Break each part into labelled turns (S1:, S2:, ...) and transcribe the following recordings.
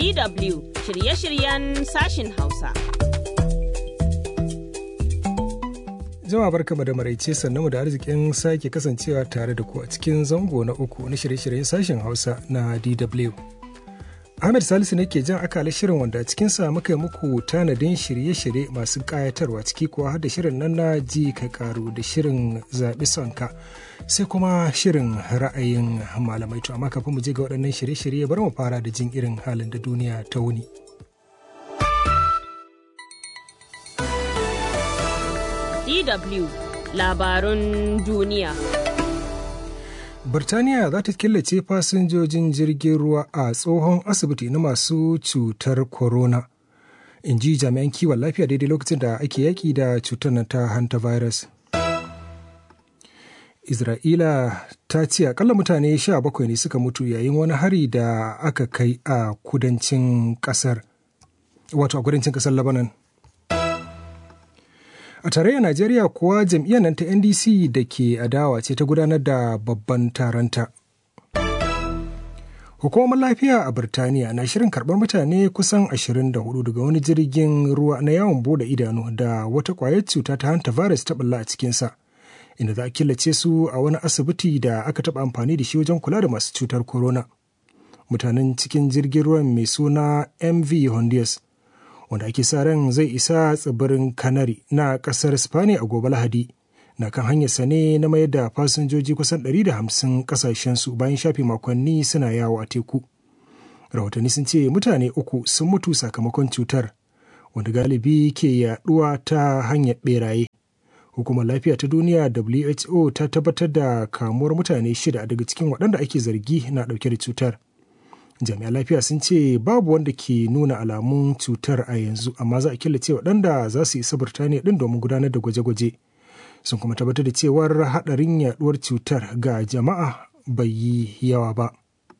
S1: DW shirye-shiryen sashin Hausa.
S2: Jama'a barkama da maraice sannan da arzikin sake kasancewa tare da ku a cikin zango na uku na shirye-shiryen sashen Hausa na DW. Ahmed Salisu ne ke jan akala shirin wanda a cikinsa muka yi muku tanadin shirye-shirye masu ƙayatarwa ciki kuwa har da shirin nan na ji ka karu da shirin zaɓi sonka sai kuma shirin ra'ayin malamai to amma kafin mu je ga waɗannan shirye-shirye bari mu fara da jin irin halin da duniya ta wuni.
S1: DW labarun duniya.
S2: Birtaniya za ta killace fasinjojin jirgin ruwa a tsohon asibiti na masu cutar corona. In ji jami'an kiwon lafiya daidai lokacin da ake yaƙi da cutar na ta hantavirus. Isra'ila ta ce akalla mutane sha bakwai ne suka mutu yayin wani hari da aka kai a kudancin ƙasar. Wato a kudancin ƙasar Lebanon. A tarayyar Najeriya kuwa jam'iyyar nan ta NDC da ke adawa ce ta gudanar da babban taronta. Hukumar lafiya a Birtaniya na shirin karɓar mutane kusan 24 daga wani jirgin ruwa na yawon bude idanu da wata ƙwayar cuta ta hanta virus ta bulla a cikinsa, inda za a killace su a wani asibiti da aka taɓa amfani da shi wajen kula da masu cutar corona. Mutanen cikin jirgin ruwan mai suna MV Honduras wanda ake sa ran zai isa tsibirin Canary na kasar Spani a gobe Lahadi. Na kan hanyarsa ne na mayar da fasinjoji kusan 150 kasashensu bayan shafe makonni suna yawo a teku. Rahotanni sun ce mutane uku sun mutu sakamakon cutar, wanda galibi ke yaduwa ta hanyar beraye. Hukumar lafiya ta duniya WHO ta tabbatar da kamuwar mutane shida daga cikin waɗanda ake zargi na ɗauke da cutar. jami'an lafiya sun ce babu wanda ke nuna alamun cutar a yanzu amma za a killace waɗanda za su isa birtaniya ɗin domin gudanar da gwaje-gwaje sun kuma tabbatar da cewar haɗarin yaɗuwar cutar ga jama'a bai yi yawa ba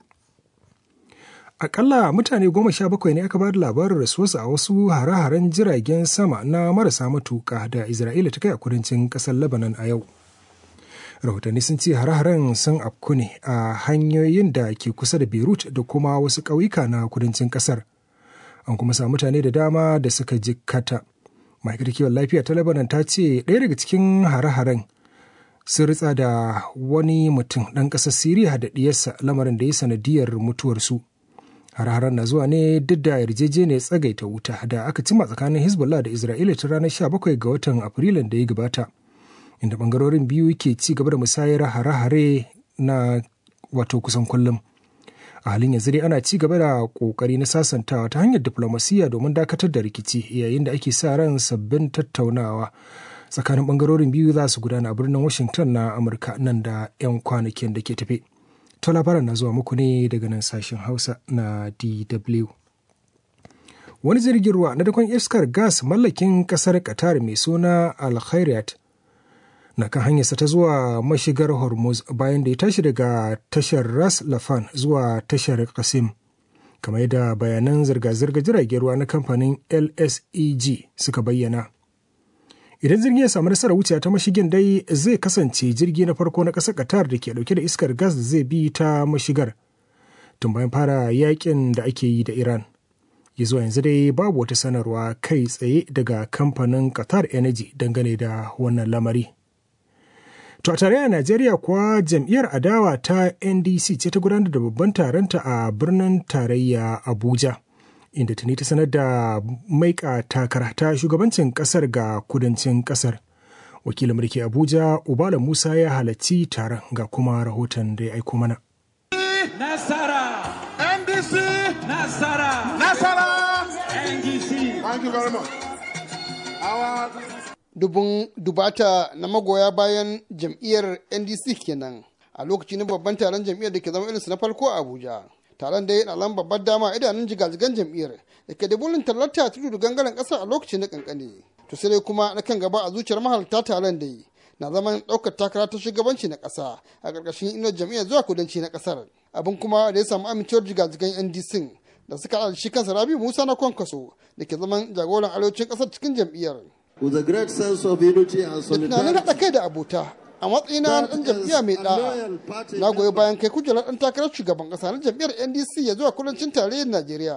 S2: akalla mutane goma sha bakwai ne aka ba da labarin rasuwarsu a wasu hare-haren jiragen sama na marasa matuƙa da isra'ila ta kai a kudancin ƙasar lebanon a yau rahotanni sun ce hare-haren sun afku ne a hanyoyin da ke kusa da beirut da kuma wasu ƙauyuka na kudancin ƙasar an kuma sa mutane da dama da suka jikkata ma'aikatar kiwon lafiya ta lebanon ta ce ɗaya daga cikin hare-haren sun ritsa da wani mutum ɗan ƙasar siriya da ɗiyarsa lamarin da ya sanadiyar mutuwarsu hare-haren na zuwa ne duk da yarjejeniyar tsagaita wuta da aka cima tsakanin hezbollah da isra'ila ta ranar 17 ga watan afrilun da ya gabata inda bangarorin biyu ke ci gaba da musayar hare-hare na wato kusan kullum a halin yanzu dai ana ci gaba da kokari na sasantawa ta hanyar diplomasiya domin dakatar da rikici yayin da ake sa ran sabbin tattaunawa tsakanin bangarorin biyu za su gudana a birnin washington na amurka nan da 'yan kwanakin da ke tafe to labaran na zuwa muku ne daga nan sashen hausa na dw wani jirgin ruwa na dakon iskar gas mallakin kasar qatar mai suna al na kan hanyarsa ta zuwa mashigar hormuz bayan da ya tashi daga tashar ras lafan zuwa tashar kasim kamar yadda bayanan zirga-zirga jiragen ruwa na kamfanin lseg suka bayyana idan jirgin ya samu nasarar wuce ta mashigin dai zai kasance jirgi na farko na ƙasar qatar da ke dauke da iskar gas da zai bi ta mashigar tun bayan fara yakin da ake yi da iran ya zuwa yanzu dai babu wata sanarwa kai tsaye daga kamfanin qatar energy dangane da wannan lamari To a tarayyar Najeriya kuwa jam'iyyar adawa ta NDC ce ta gudanar da babban taronta a birnin tarayya Abuja, inda tuni ta sanar da maika takara ta shugabancin kasar ga kudancin kasar. Wakilin mulki Abuja, Ubala Musa ya halarci taron ga kuma rahoton da ya aiko mana.
S3: Nasara! NDC! Nasara! Nasara! NDC!
S4: Thank you very much. Our dubun dubata na magoya bayan jam'iyyar ndc kenan a lokaci na babban taron jam'iyyar da ke zama irinsu na farko a abuja taron da ya ɗalan babbar dama a idanun jigajigan jam'iyyar da ke da burin tallarta tudu da gangaren ƙasar a lokaci na kankane to sai dai kuma na kan gaba a zuciyar mahalarta taron da yi na zaman ɗaukar takara ta shugabanci na ƙasa a ƙarƙashin inuwar jam'iyyar zuwa kudanci na ƙasar abin kuma da ya samu amincewar jigajigan ndc da suka haɗa shi kansa rabi musa na kwankwaso da ke zaman jagoran arewacin ƙasar cikin jam'iyyar
S5: with a great sense of unity and
S4: da tunanin haɗa kai da abota a matsayina na ɗan jam'iyya mai ɗa'a na goyi bayan kai kujerar ɗan takarar shugaban ƙasa na jam'iyyar ndc ya zuwa kudancin tarayyar najeriya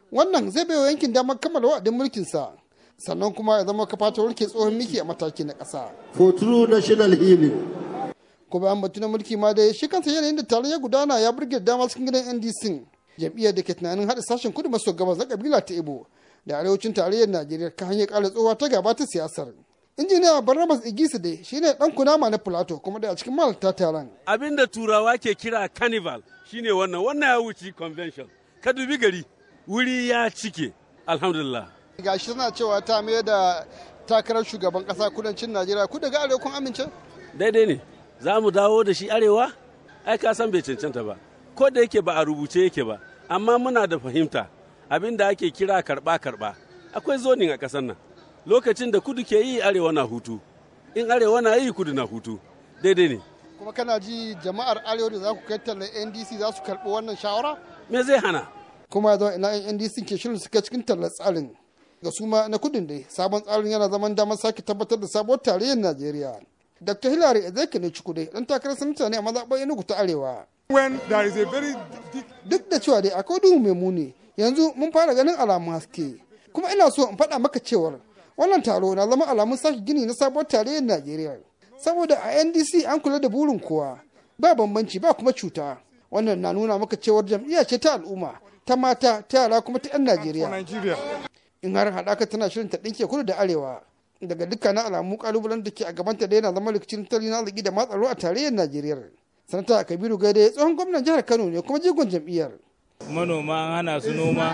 S4: wannan zai baiwa yankin damar kammala wa'adin mulkinsa sannan kuma ya zama kafa ta warke tsohon miki a mataki na ƙasa.
S5: for true national healing.
S4: ko bayan batu na mulki ma dai shi kansa yanayin da taron ya gudana ya burge dama cikin gidan ndc jam'iyyar da ke tunanin haɗa sashen kudu maso gabas na kabila ta ibo da arewacin tarayyar najeriya kan hanyar ƙara tsohuwa ta gaba ta siyasar injiniya barnabas igisi dai shine dan kunama na plato kuma da a cikin malalta taron
S6: abin da turawa ke kira carnival shine wannan wannan ya wuce convention ka dubi gari wuri ya cike alhamdulillah
S4: gashi suna cewa ta mai da takarar shugaban kasa kudancin najeriya ku daga arewa kun amince
S6: daidai ne za mu dawo da shi arewa ai ka san bai cancanta ba ko da yake ba a rubuce yake ba amma muna da fahimta abin da ake kira karba karba akwai zonin a ƙasar nan lokacin da kudu ke yi arewa na hutu in arewa na yi kudu na hutu daidai ne
S4: kuma kana ji jama'ar arewa da za ku kai tallar ndc za su karɓi wannan shawara
S6: me zai hana
S4: kuma ya zama ina yan ndc ke shirin suka cikin tallar tsarin ga su ma na kudin dai sabon tsarin yana zaman damar sake tabbatar da sabuwar tarayyar najeriya dr hillary ezeke ne cikude dan takarar sanata ne a mazaɓar enugu ta arewa
S3: When there is a very deep
S4: duk da cewa dai akwai duhu mai muni yanzu mun fara ganin alamun haske kuma ina so in faɗa maka cewar wannan taro na zama alamun sake gini na sabuwar tarayyar najeriya saboda a ndc an kula da burin kowa ba bambanci ba kuma cuta wannan na nuna maka cewar jam'iyya ce ta al'umma ta mata ta yara kuma ta 'yan
S3: for
S4: najeriya
S3: Nigeria.
S4: in har haɗaka tana shirin ta ɗinke kudu da arewa daga dukkanin alamu kalubalen da ke a gabanta da yana zama rikicin tattalin arziki da matsaro a tarayyar najeriya sanata kabiru gaide tsohon gwamnan jihar kano ne kuma jigon jam'iyyar
S7: manoma an hana su noma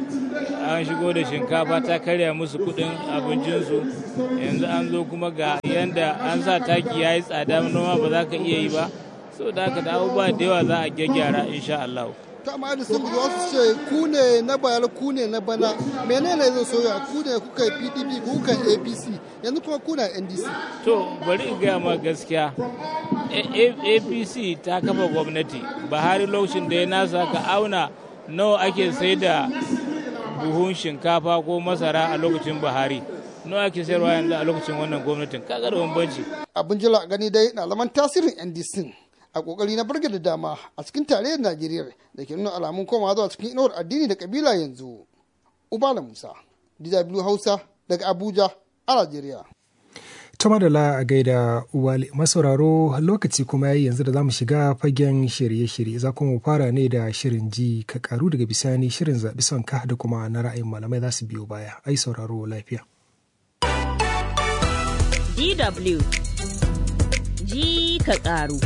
S7: an shigo da shinkafa ta karya musu kudin abincinsu yanzu an zo kuma ga yanda an sa taki ya yi tsada noma ba za ka iya yi ba so da haka da abubuwa da yawa za a gyaggyara insha Allah.
S4: ta amma da sun zuwa su ce ku ne na bayar ku ne na bana menene zai soya ku ne kuka yi pdp ku kuka yi apc yanzu kuma ku na ndc
S7: To bari in gaya ma gaskiya A- A- APC ta kafa gwamnati Buhari lokacin da ya nasa ka auna nawa ake sai da buhun shinkafa ko masara a lokacin Buhari nawa ake sayarwa yanzu a lokacin wannan gwamnatin kaga da bambanci
S4: abin jira a gani dai na zaman tasirin ndc a kokari na burge da dama a cikin tarayyar najeriya da ke nuna alamun komawa zuwa cikin inuwar addini da kabila yanzu ubala musa dw hausa daga abuja a najeriya
S2: ta madala a gaida uwali masauraro lokaci kuma yayi yanzu da za mu shiga fagen shirye-shirye za kuma mu fara ne da shirin ji ka karu daga bisani shirin zaɓi son ka da kuma na ra'ayin malamai za su biyo baya ai sauraro lafiya
S1: DW ji ka ƙaru.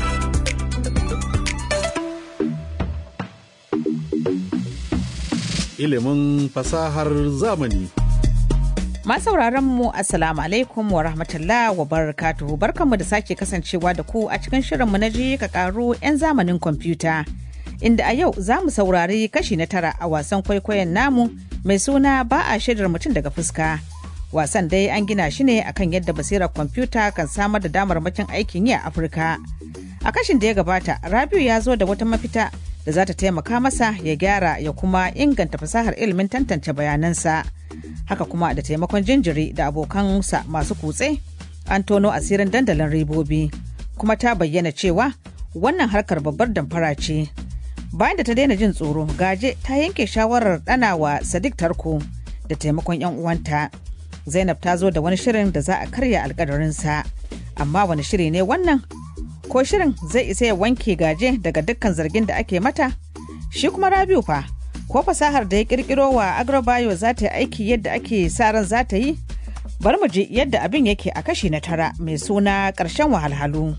S8: ilimin fasahar zamani.
S9: Masauraran mu Assalamu alaikum wa rahmatullah wa barakatuhu barkanmu da sake kasancewa da ku a cikin shirinmu na ji ka karu 'yan zamanin kwamfuta. Inda a yau za mu saurari kashi na tara a wasan kwaikwayon namu mai suna ba a shaidar mutum daga fuska. Wasan dai an gina shi ne akan yadda basirar kwamfuta kan samar da damarmakin aikin yi a Afirka. A kashin da ya gabata, Rabiu ya zo da wata mafita da za ta taimaka masa ya gyara ya kuma inganta fasahar ilimin tantance bayanansa. Haka kuma da taimakon jinjiri da abokansa masu kutse, an tono asirin dandalin ribobi, kuma ta bayyana cewa wannan harkar babbar damfara ce. Bayan da ta daina jin tsoro, gaje ta yanke shawarar ɗanawa Sadiq Tarko da taimakon 'yan uwanta. Zainab ta zo da wani shirin da za a karya alkadarinsa. Amma wani shiri ne wannan? Ko shirin zai isa ya wanke gaje daga dukkan zargin da ake mata? Shi kuma Rabiu fa, ko fasahar da ya kirkiro wa Agrobayo za ta yi aiki yadda ake sa ran za ta yi? Bari mu ji yadda abin yake a kashi na tara mai suna ƙarshen wahalhalu.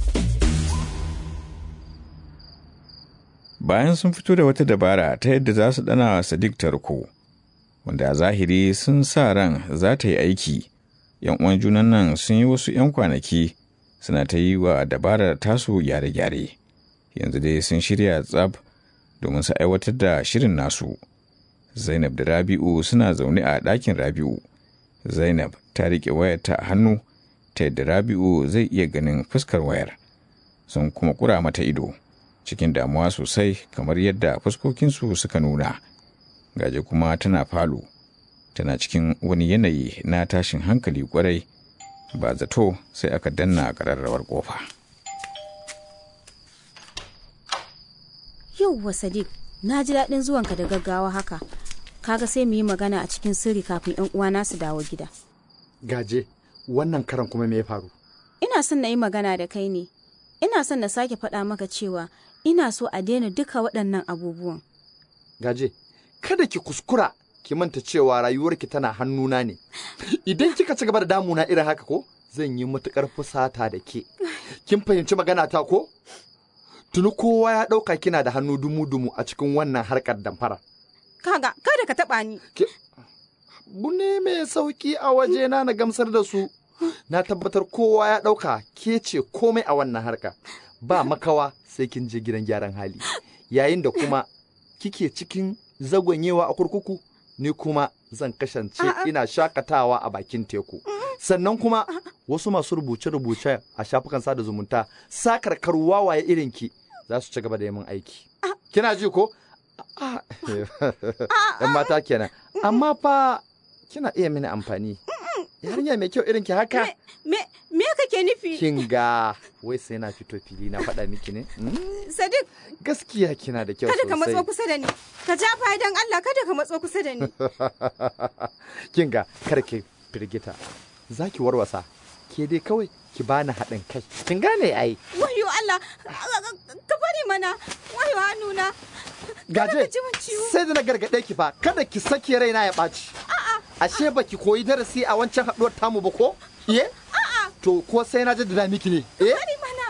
S10: bayan sun fito da wata dabara ta yadda za su dana wa Sadiq tarko wanda a zahiri sun sa ran za ta yi aiki yan uwan junan nan sun yi wasu 'yan kwanaki suna ta yi wa dabarar tasu gyare-gyare yanzu dai sun shirya tsab domin su aiwatar da shirin nasu zainab da rabi'u suna zaune a ɗakin rabi'u zainab ta riƙe wayarta a hannu ta yadda rabi'u zai iya ganin fuskar wayar sun kuma kura mata ido cikin damuwa sosai kamar yadda fuskokinsu suka nuna gaje kuma tana falo tana cikin wani yanayi na tashin hankali kwarai ba zato sai aka danna ƙararrawar ƙofa.
S11: Yauwa Sadiq, na ji daɗin zuwanka da gaggawa haka. kaga sai mu yi magana a cikin sirri kafin yan uwana su dawo gida
S12: gaje wannan karan kuma me ya faru
S11: ina son na yi magana da kai ne ina son na sake faɗa maka cewa ina so a daina duka waɗannan abubuwan
S12: gaje kada ki kuskura ki manta cewa rayuwarki tana hannuna ne idan kika ci gaba da damuna irin haka ko zan yi matukar fusata da ke kin fahimci magana ta ko tuni kowa ya ɗauka kina da hannu dumu-dumu a cikin wannan harkar damfara
S13: kaga kada ka taɓa ni
S12: ne mai sauki a wajena na gamsar da su na tabbatar kowa ya ɗauka ke ce komai a wannan harka ba makawa sai kin je gidan gyaran hali yayin da kuma kike cikin zagonyewa a kurkuku ni kuma zan kasance ina shakatawa a bakin teku sannan kuma wasu masu rubuce-rubuce a shafukan sada zumunta sakarkar wawaye irinki za su ci gaba da yamin aiki kina ji ko yan mata kenan amma fa kina iya mini amfani yarinya mai kyau irin ki haka
S13: me me kake nufi
S12: kin ga wai sai na fito fili na faɗa miki ne
S13: sadiq
S12: gaskiya kina da kyau
S13: kada
S12: sosai
S13: ka matso kusa da ni ka ja fa'idan Allah kada ka matso kusa da ni
S12: kin ga kar ki firgita zaki warwasa ke dai kawai ki bani haɗin kai kin gane ai
S13: wayo Allah ka bari mana wayo hannuna
S12: gaje sai da na gargaɗe ki fa kada ki sake raina ya ɓaci ashe baki koyi darasi a wancan haɗuwar tamu ba ko iye to ko sai na jaddada miki ne eh
S13: bari mana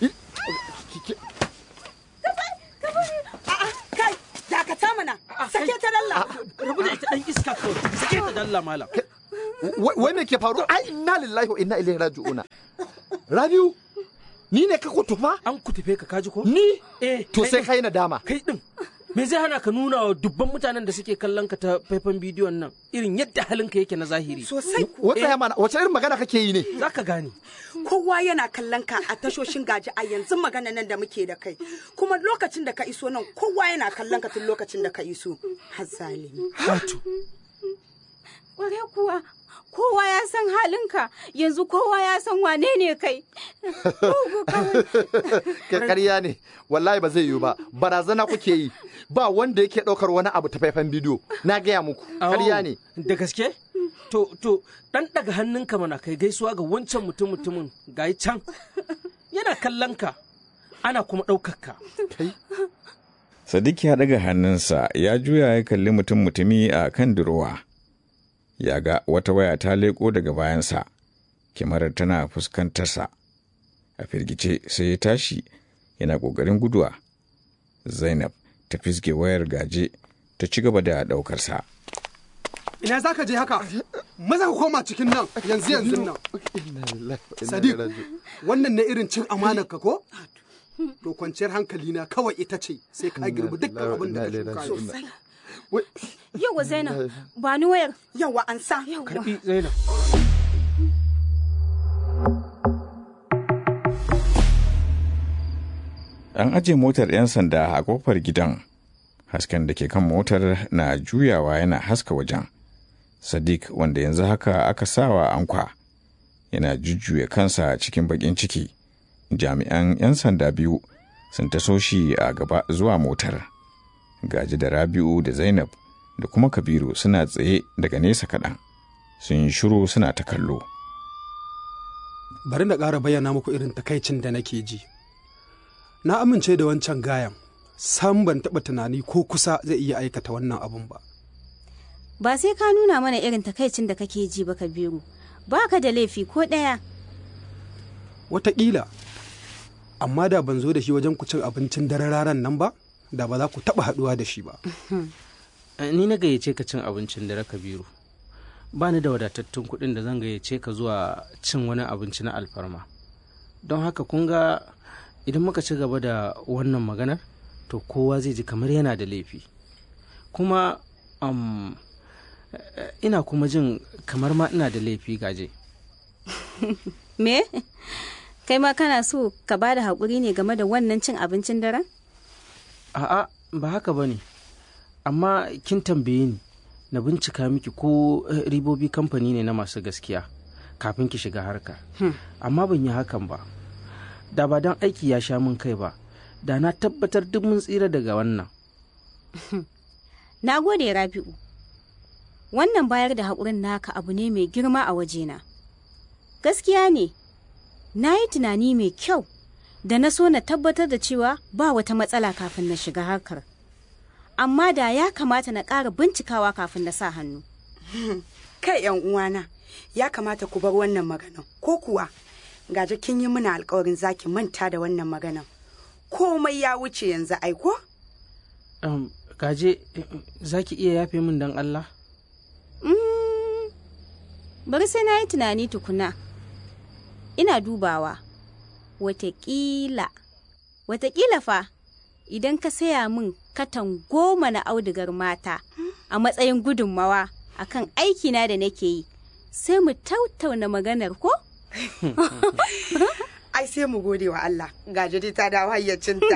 S13: kai dakata mana sake ta dalla
S14: rabu da ita dan iska kawai sake ta dalla malam
S12: wai me ke faru ai inna lillahi wa inna ilaihi raji'una rabiu ni ne ka kutufa
S14: an kutufe ka kaji ko
S12: ni
S14: eh
S12: to sai kai nadama
S14: kai din me zai hana ka nuna wa dubban mutanen da suke kallon ka ta faifan bidiyon nan irin yadda halinka yake na zahiri
S13: sosai
S12: wata ya mana wace irin magana kake yi ne
S14: zaka gane
S13: kowa yana kallon ka a tashoshin gaji a yanzu magana nan da muke da kai kuma lokacin da ka iso nan kowa yana kallon ka tun lokacin da ka iso har zalimi
S14: wato
S11: kware kuwa kowa ya san halinka yanzu kowa ya san wane ne kai
S12: karya ne wallahi ba zai yiwu ba barazana kuke yi ba wanda yake ɗaukar wani abu ta faifan bidiyo na gaya muku karya ne
S14: da gaske to to dan daga hannunka mana kai gaisuwa ga wancan mutum mutumin gayi can yana kallon ka ana kuma ɗaukar ka
S10: Sadiq ya ɗaga hannunsa ya juya ya kalli mutum mutumi a kan durowa. Ya ga wata waya ta leƙo daga bayansa, kyamarar tana fuskantarsa. A firgice sai ya tashi yana ƙoƙarin guduwa. Zainab ta fisge wayar gaje ta ci gaba da ɗaukarsa.
S15: Ina za ka je haka? Maza ka koma cikin nan yanzu yanzu nan. Sadiq, wannan na irin cin amanar ka ko? To kwanciyar hankali na kawai ita ce sai ka girbi dukkan abin da ka shuka.
S11: Yawa Zainab, ba ni wayar.
S13: Yawa an sa.
S14: Karbi Zainab.
S10: An aje motar 'yan sanda a kofar gidan. Hasken da ke kan motar na juyawa yana haska wajen. Sadiq wanda yanzu haka aka sawa ankwa yana jujjuya kansa cikin bakin ciki. Jami'an 'yan sanda biyu sun taso shi a gaba zuwa motar. Gaji da Rabi'u da Zainab da kuma Kabiru suna tsaye daga nesa kaɗan. Sun yi shiru suna ta kallo.
S15: Bari na ƙara bayyana muku irin takaicin da nake ji. Na amince da wancan gayan, sam ban taɓa tunani ko kusa zai iya aikata wannan abun ba.
S11: Ba sai ka nuna mana irin takaicin da kake ji ba Kabiru, ba ka da laifi ko ɗaya.
S15: Wataƙila, amma da ban zo da shi wajen ku cin abincin dare raran nan ba, da ba za ku taɓa haɗuwa da shi ba.
S14: Ni na gayyace ka cin abincin dare Kabiru. Ba ni da wadatattun kuɗin da zan gayyace ka zuwa cin wani abinci na alfarma. Don haka kun ga idan muka ci gaba da wannan maganar to kowa zai ji kamar yana da laifi. Kuma um, ina kuma jin kamar ma ina da laifi gaje.
S11: Me? Kai ma kana so ka ba da haƙuri ne game da wannan cin abincin daren?
S14: A'a, ba haka ba ne. Amma kin tambaye ni na bincika miki ko ribobi kamfani ne na masu gaskiya kafin ki shiga harka. Amma ban yi hakan ba. Da ba don aiki ya sha min kai ba, da na tabbatar duk mun tsira daga wannan.
S11: Na gode Rabi'u, wannan bayar da haƙurin naka abu ne mai girma a wajena gaskiya ne na yi tunani mai kyau da na so na tabbatar da cewa ba wata matsala kafin na shiga harkar amma da ya kamata na ƙara bincikawa kafin na sa hannu
S13: kai yan uwana ya kamata ku bar wannan maganan ko kuwa gaji kin yi mana alkawarin zaki manta da wannan maganan komai ya wuce yanzu aiko
S14: um, gaje za ki iya yafe min don Allah?
S11: Mm, bari sai na yi tunani tukuna ina dubawa watakila watakila fa idan ka saya min katan goma na audigar mata a matsayin gudunmawa akan aikina da nake yi sai mu tautauna maganar ko?
S13: ai sai mu gode wa Allah gajiri ta dawo hayyacinta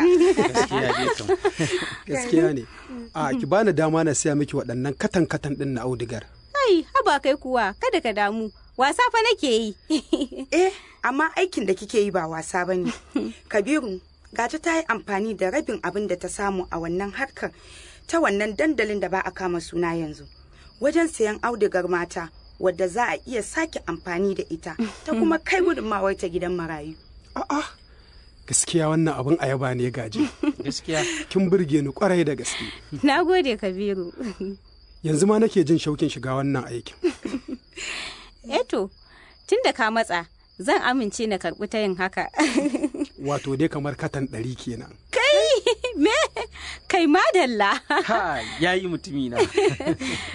S15: gaskiya ne a ki bani dama na siya miki waɗannan katan katan ɗin na audigar
S11: ai haba kai kuwa kada ka damu wasa fa nake yi
S13: eh amma aikin da kike yi ba wasa bane kabiru gaji ta yi amfani da rabin abin da ta samu a wannan harkar ta wannan dandalin da ba a kama suna yanzu wajen sayan audigar mata wadda za a iya sake amfani da ita ta kuma kai gudunmawar ta gidan marayu
S15: a'a gaskiya wannan abin ayaba ne gaji
S14: gaskiya
S15: kin burge ni kwarai da gaske
S11: na gode kabiru
S15: yanzu ma nake jin shaukin shiga wannan aikin
S11: eto tun da ka matsa zan amince na karɓi ta yin haka
S15: wato dai kamar katan ɗari kenan
S11: kai me kai madalla
S14: ha ya yi mutumi na